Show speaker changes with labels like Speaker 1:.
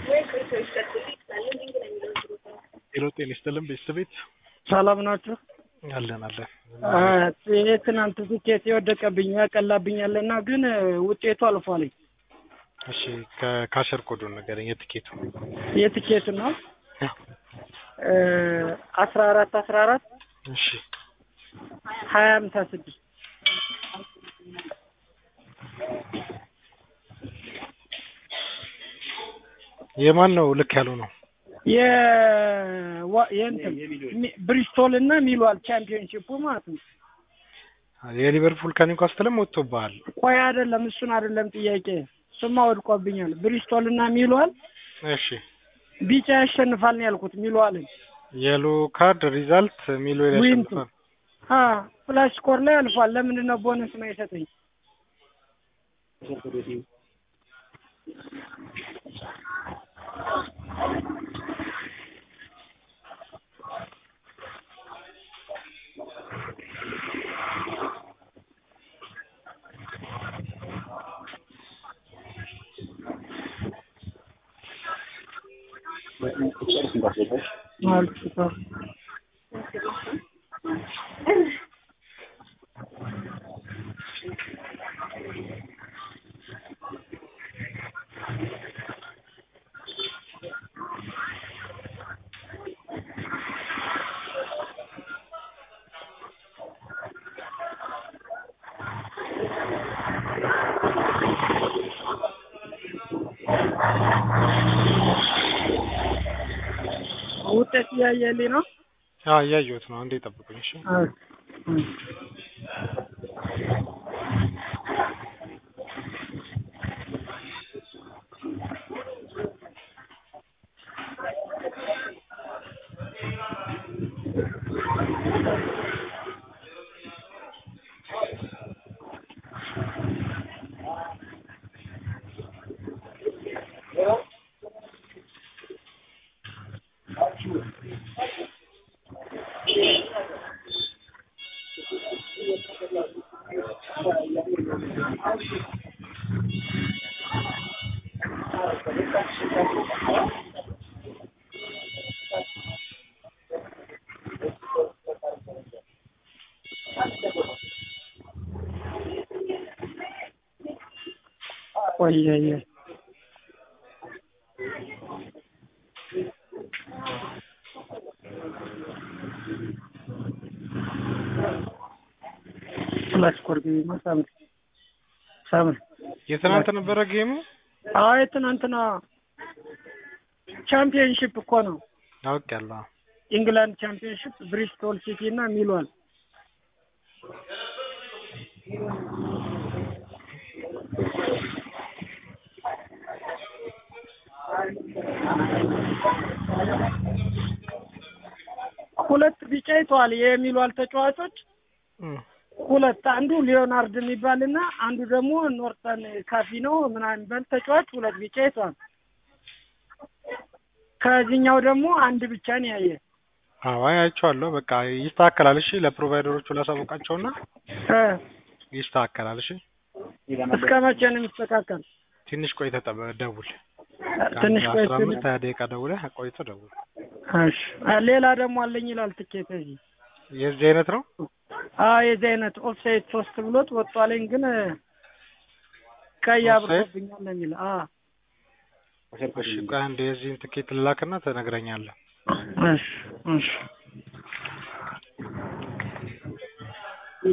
Speaker 1: ሄሎ ጤና ይስጥልን ቤተሰቤት
Speaker 2: ሰላም ናችሁ?
Speaker 1: አለን አለን።
Speaker 2: የትናንት ትኬት የወደቀብኝ ያቀላብኛልና ግን ውጤቱ አልፏል።
Speaker 1: እሺ ከካሸር ኮዱን ንገረኝ የትኬቱ
Speaker 2: የትኬቱ ነው አስራ አራት አስራ አራት
Speaker 1: እሺ
Speaker 2: ሀያ ሃምሳ ስድስት
Speaker 1: የማን ነው ልክ ያለው ነው?
Speaker 2: የዋ- የእንትን ሚ- ብሪስቶል እና ሚሏል ቻምፒዮንሺፑ ማለት ነው።
Speaker 1: የሊቨርፑል ከኒውካስትልም ወጥቶብሃል።
Speaker 2: ቆይ አይደለም፣ እሱን አይደለም ጥያቄ፣ እሱማ ወድቆብኛል። ብሪስቶል እና ሚሏል
Speaker 1: እሺ
Speaker 2: ቢጫ ያሸንፋል ነው ያልኩት። ሚሏልን
Speaker 1: የሎ ካርድ ሪዛልት ሚሎ
Speaker 2: ዊንቱ
Speaker 1: ያሸንፋል።
Speaker 2: አ ፍላሽ ስኮር ላይ አልፏል። ለምንድን ነው ቦነስ ነው የሰጠኝ? አልኩት። ውጤት እያየልኝ ነው።
Speaker 1: አዎ እያየሁት ነው። አንዴ ጠብቁኝ። እሺ
Speaker 2: ቆየየ ፍላሽ ስኮር ግቢማ ሳምሪ ሳምሪ
Speaker 1: የትናንት ነበረ ጌሙ።
Speaker 2: አይ ትናንትና ቻምፒየንሺፕ እኮ ነው።
Speaker 1: አውቄያለሁ።
Speaker 2: ኢንግላንድ ቻምፒየንሺፕ ብሪስቶል ሲቲ እና ሚሏል ሁለት ቢጫ ይተዋል የሚሏል ተጫዋቾች
Speaker 1: እም፣
Speaker 2: ሁለት አንዱ ሊዮናርድ የሚባልና አንዱ ደግሞ ኖርተን ካፊ ነው ምናምን የሚባል ተጫዋች ሁለት ቢጫ ይተዋል። ከዚህኛው ደግሞ አንድ ብቻ ነው ያየ።
Speaker 1: አዎ አይቼዋለሁ። በቃ ይስተካከላል። እሺ ለፕሮቫይደሮቹ ላሳውቃቸውና
Speaker 2: እ
Speaker 1: ይስተካከላል። እሺ
Speaker 2: እስከ መቼ ነው የሚስተካከል?
Speaker 1: ትንሽ ቆይተህ ጠብ- ደውል።
Speaker 2: ትንሽ
Speaker 1: ከአንድ
Speaker 2: ቆይ
Speaker 1: አስራ አምስት ሀያ ደቂቃ ደውለህ ቆይተህ ደውል።
Speaker 2: እሺ አ- ሌላ ደግሞ አለኝ ይላል ትኬት እዚህ
Speaker 1: የዚህ አይነት ነው።
Speaker 2: አዎ የዚህ አይነት ኦፍሳይድ ሶስት ብሎት ወጥቷለኝ ግን ቀይ አብሮብኛል ነው የሚል አ
Speaker 1: እሺ ቆይ አንዴ የዚህን ትኬት ልላክና ትነግረኛለህ።
Speaker 2: እሺ እሺ